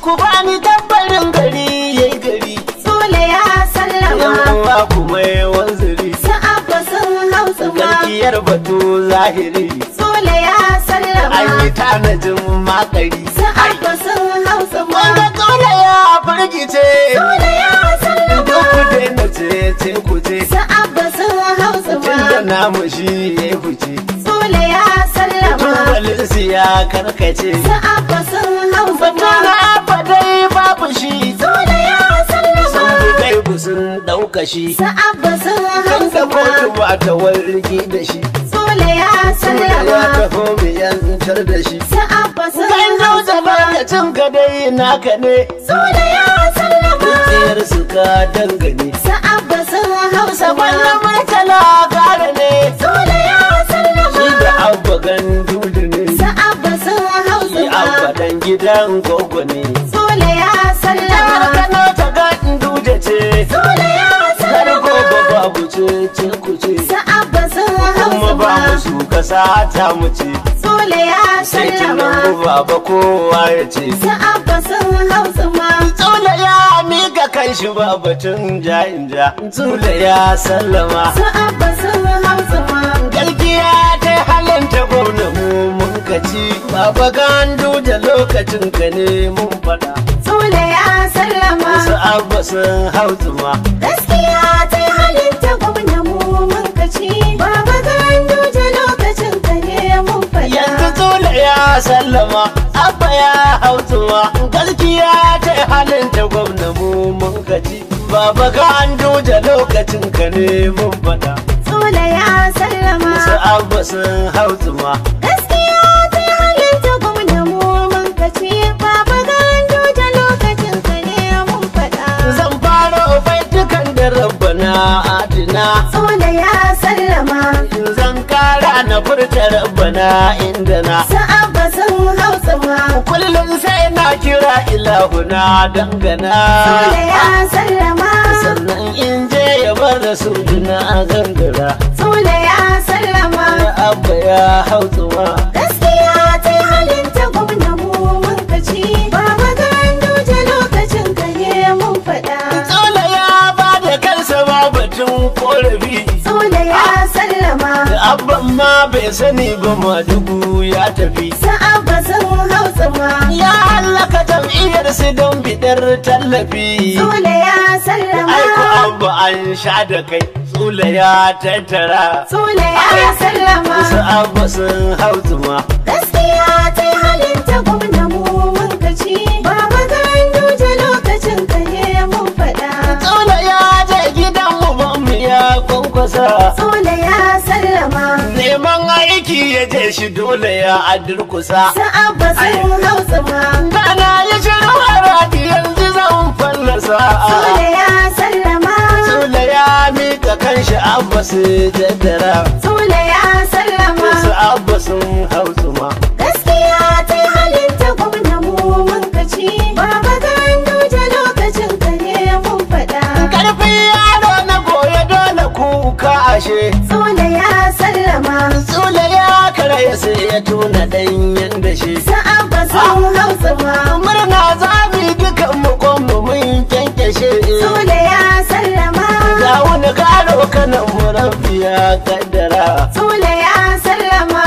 ku bani tambarin gari yayi gari Sule ya sallama yawa kuma yawan zuri su abba sun hausa ma garkiyar batu zahiri Sule ya an sallama yi tanajin makari su abba sun hausa ma wanda dole ya firgice Sule ya duk ku sallama daina ce ce ku ce su abba sun hausa tun da ma namu shi ya fice Sule ya sallama tubalinsu ya karkace su abba sun hausa Batu ma na fadai babu shi Sule ya sun sallama bi gaibu sun ɗauka shi su abba sun kan da hausa kotu ma ba ta wargi da shi Sule ya Tun da ya sallama taho mu yantar da shi su abba sun kan hausa zauta ma lokacin ka dai naka ne Sule ya sallama tsayar su ka dangane su abba sun hausa saman na ma murtala gara ne Sule ya shi da sallama abba gandudu ne su abba sun hausa shi abba ma dan gidan gogo ne Sule ya Jihar sallama Kano ta gandudu ce Sule ya har gobe sallama babu ce ce ku ce su abba sun kuma hausa ba ma musu kasa ta mu ce Sule ya sai sallama tunan baba kowa ya ce su abba sun hausa ma Tsula ya mika kan shi ba batun ja in ja Tsula ya sallama su abba sun hausa ma Galgiya ta halanta gwamna mu mun kaci Baba gandu da lokacin ka ne mun fada Sule ya sallama Wasu abba sun hau zuma gaskiya ta halitta gwamna mu mun kaci baba gandu da lokacin ka ne mun Yanzu faɗa Tsula ya sallama Abba ya hau zuma Galgiya ta halanta gwamna mu mun kaci Baba gandu da lokacin ka ne mun fada Sule ya sallama Wasu abba sun hau zuma gaskiya ta halitta gwamna mu mun kaci baba gandu da lokacin ka ne mun faɗa Zan fara baitukan da rabbana adina Sule ya sallama Zan kara na furta rabbana inda na sa'abba sun hausa ma Kullum sai na kira ilahuna dangana Sule ya sallama Sannan in je ya bar da su na gangara Sule ya sallama Na abba ya hautsuwa gaskiya ta halitta gwamna mu mun kaci baba gandu da lokacin ka ne mun faɗa Tsola ya ba da kansa ba batun korafi Sule ya sallama Da abban ma bai sani ba madugu ya tafi sa'abba sun hausa ma Ya hallaka jam'iyyar su don bidar tallafi. Sule ya sallama Aiko abu an sha da kai, tsula ya tattara. Sule ya sallama Wasu abu sun hau zuma. gaskiya ta halitta gwamna mu mun kaci baba gandu da lokacin ka ne mun faɗa Tsula ya je gidan mu ya kwankwasa. Sule ya sallama Neman aiki ya je shi dole ya adurkusa. sa'abba sun hausa ma Kana ya shiru a radi yanzu zan fallasa. Sule ya sallama Tsula ya mika kanshi abba su jaddara. Sule ya sallama Wasu abba sun hau zuma. gaskiya ta halitta gwamna mu mun kaci baba gandu da lokacin ka ne mun faɗa Karfin yaro na goya dole kuka ashe. Sule ya sallama Tsula ya karaya sai ya tuna ɗanyen da shi. sa'abba sun hausa ma Murna za mu yi dukan mu kwanmu mun kyankyashe. Sule ya sallama Ga wani karo kanan mu rabbi ya kaddara. Sule ya sallama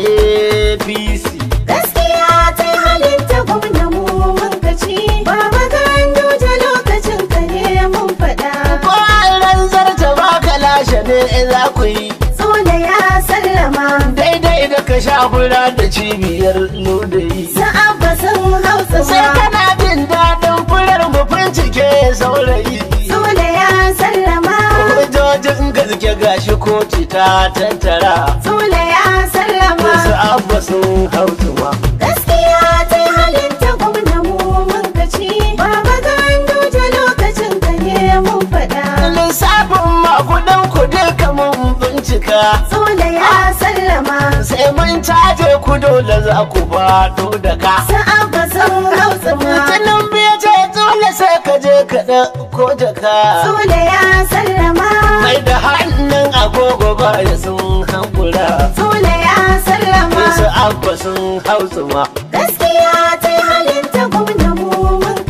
APC. gaskiya ta halitta gwamna mu mun kaci baba gandu da lokacin ka ne mun faɗa Ko ran zarta ba ka lashe ne za ku yi. Sule ya sallama Daidai da ka sha fura da cibiyar lodayi. sa'abba sun hausa Sai ma kana jin daɗin furar mu bincike saurayi. Sule ya sallama Hujjojin gaske gashi koci ta tattara. Sule ya sallama Wasu abba sun hautuma. gaskiya ta halitta gwamna mu mun kaci baba gandu da lokacin ka ne mun faɗa Lissafin makudan ku duka mun bincika. Sule ya sallama Sai mun caje ku dole za ku faɗo da ka. sa'abba sun hausa ma Mutumin biya ce dole sai ka je ka ɗauko jaka. Sule ya sallama Mai da hannun agogo baya sun hankula. Sule ya sallama Wasu abba sun hautuma. gaskiya ta halitta gwamna mu mun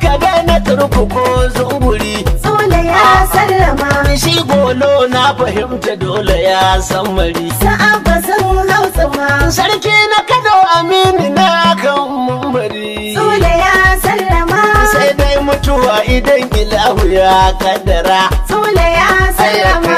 ka daina turku ko zunguri Sule ya sallama shi golo na fahimta dole ya san mari Sa'abba sun hausa ma sarki na kano aminu na kan mumbari Sule ya sallama sai dai mutuwa idan ilahu ya kaddara Sule ya sallama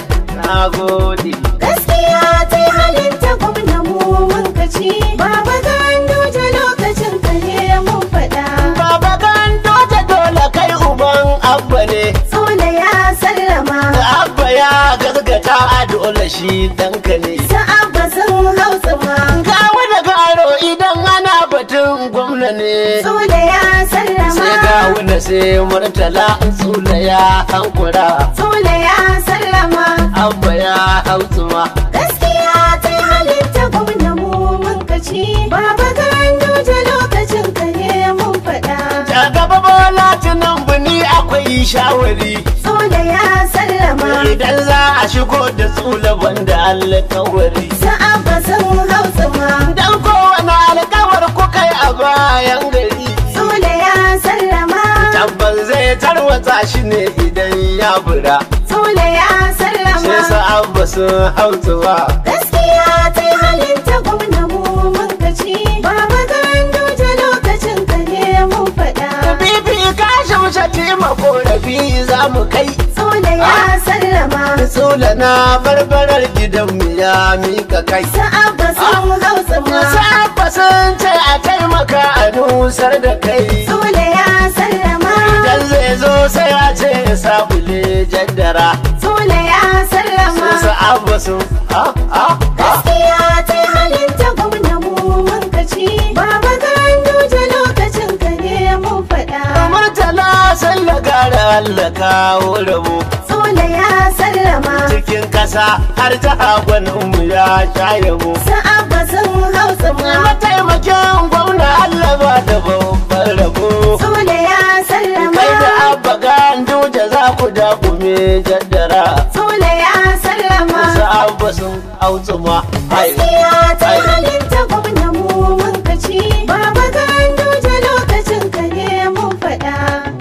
na gode Gaskiya ta yi halin ta gwamna mu mun kaci Baba Ganduje lokacin ka ne mun faɗa baba gando ta dole kai uban abba ne Sule ya sallama abba ya gaskata a dole shi danka ne Sa'abba sun hausa ma kawo da garo idan ana batun gwamna ne Sule ya sallama sai gawuna sai murtala tsula ya hankura Sule ya sallama abba ya hautsuma Gaskiya ta yi halin ta gwamna mu mun kaci Baba Ganduje lokacin ka ne mun faɗa ta gaba bola tunan buni akwai shawari Sule ya sallama idan za a shigo da tsula banda alkawari Sa'abba sun hausa ma dan kowane alkawar ku kai a bayan gari Sule ya sallama tabbas zai tarwatsa shi ne idan ya bura Sule ya sai sallama sa abba sun hautsuwa Gaskiya ta yi halin ta gwamna mu mun kaci Baba Ganduje lokacin ka ne mun faɗa bibi ka shaushe tema korafi za mu kai Sule ya sallama tsula na barbarar gidanmu ya mika kai Sa'abba sun hausa ma Sabba sun ce a taimaka a nusar da kai Sule ya sallama Idan zai zo sai a ce ya sabule jaddara Sule ya sallama Sun sa'abba sun ha ha ha Gaskiya ta yi halin ta gwamna mu mun kaci Baba Ganduje lokacin ka ne mun faɗa Murtala salla gara Allah kawo rabo Sule ya sallama Cikin kasa har ta hagwaninmu ya sha yabo Sa'abba sun hausa ma Mataimakin gwamna Allah ba da babban rabo Sule ya sallama Kai da abba gandu da za ku dakume jaddara Sule ya sallama Sa'abba sun autsuma Hai, Gaskiya ta yi hai. halin ta gwamna mu mun kaci Baba Ganduje lokacin ka ne mun faɗa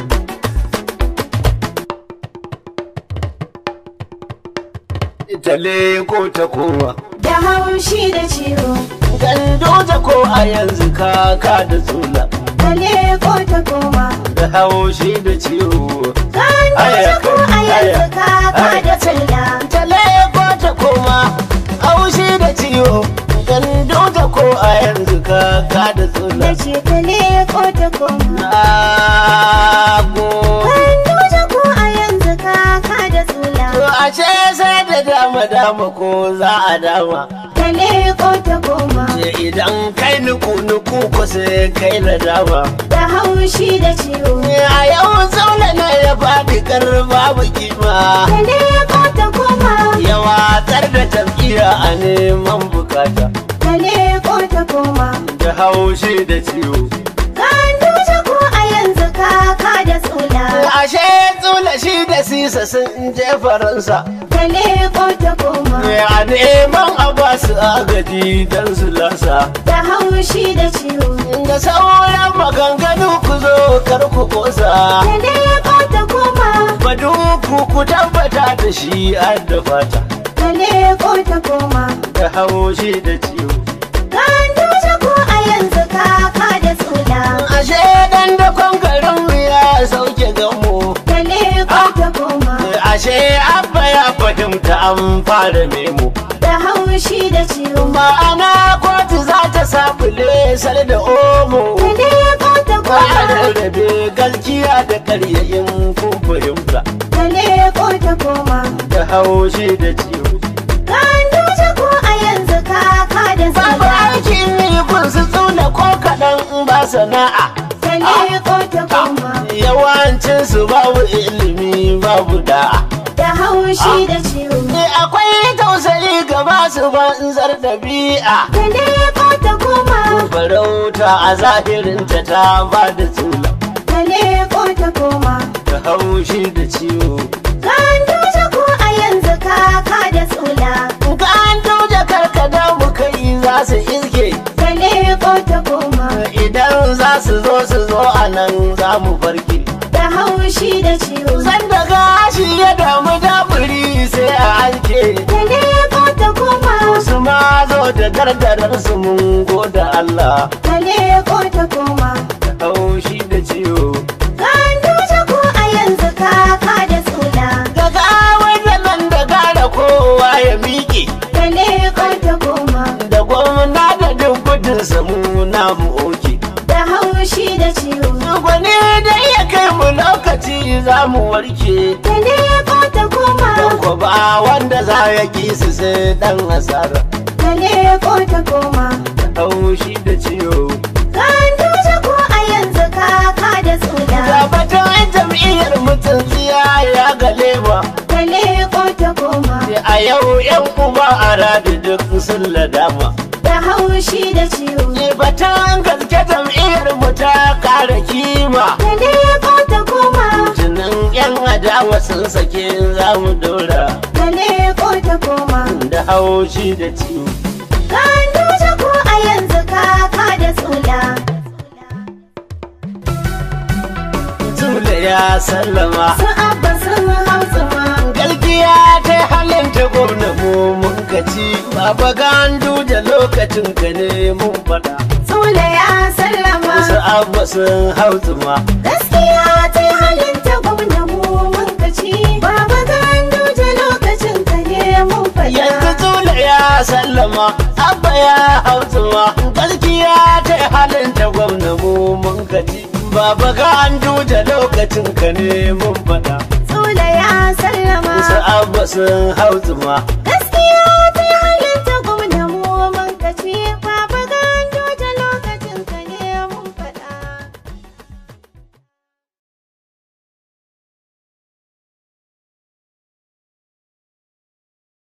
Itale ko ta kowa Da haushi da ciwo Gando ta ko a yanzu kaka da tsula Kale ko ta koma Da haushi da ciwo Ganduje ko a yanzu kaka da tsalla Itale ko ta koma Haushi da ciwo Gando ta ko a yanzu kaka da tsula Da ce kale ko ta koma Na go Ganduje ko a yanzu kaka da tsalla To ashe sai da dama dama ko za a dama Kale ko ta koma Ce idan kai nuku nuku ko sai kai na dama Da haushi da ciwo A yau zaune ne ya faɗi kar babu kima Kale ko ta koma Ya watsar da jam'iyya a neman bukata Kale ko ta koma Da haushi da ciwo Ganduje ko a yanzu kaka da tsula Ashe tsula shi da sisa sun je faransa Kale ko ta koma A neman a ba su agaji don su lasa Da haushi da ciwo Da sauran maganganu ku zo kar ku kosa Kale ko ta koma Badu ku ku tabbata da shi har da fata Kale ko ta koma Da haushi da ciwo Ganduje ko a yanzu kaka da tsula Ashe dan da garin ya sauke gamo Kale ko ta koma Ashe abba ya fahimta an fara memo Da haushi da ciwo Ma'ana kotu za ta sabule sar da omo Kale ko ta Ba a koma rarrabe gaskiya da karyayin kun fahimta Kale ko ta koma Da haushi da ciwo Ganduje ko a yanzu kaka da Babu tsula aikin yi kun su tsula ko kaɗan ba sana'a Kale ko ta koma Yawancin su babu ilimi babu da'a Da haushi da ciwo Ne akwai tausayi ga masu banzar ɗabi'a Kale ko ta koma Farauta a zahirinta ta ba da tsula Kale ko ta koma Da haushi da ciwo Ganduje ko a yanzu kaka da tsula Ga an tauje karkada mu kai za su iske Kale ko ta koma Idan za su zo su zo a nan san za mu barke da haushi da ciwo sanda gashi ya damu daburi sai a halke da leko ta koma su ma zo da gardarar su mun goda Allah da leko ta koma haushi da ciwo Ganduje ko a yanzu kaka da tsula ga gawar da nan da gara kowa ya miƙe da leko ta koma da gwamna da duk gudun samu na mu oke da haushi da ciwo gwani da iya kai mu lokaci za mu warke da leko ta koma don ko ba wanda za ya ki su sai dan asara da leko ta koma haushi da ciwo Ganduje ko a yanzu kaka da tsula Tabbatar jam'iyyar mutum tsiya ya gale ba da leko ta koma a yau yan uba a radi duk sun ladama da haushi da ciwo Batan gaske jam'iyyar mu ta kara kima da leko ta koma tunan yan adawa sun sake za mu dora da leko ta koma da haushi da ciwo Ganduje ko a yanzu kaka da tsula Tule ya sallama su abba sun hau tsuma Galgiya ta halin ta gwamna mu mun kaci Baba gandu da lokacin ka ne mun faɗa tsula ya sallama Wasu abu sun hau tsuma gaskiya ta halin ta gwamna mu mun kaci baba Ganduje lokacin ka ne mun Yanzu faɗa tule ya sallama Abba ya hau tsuma Galgiya ta halin ta gwamna mu mun kaci Baba gandu da lokacin ka ne mun faɗa tsula ya sallama Wasu abu sun hau tsuma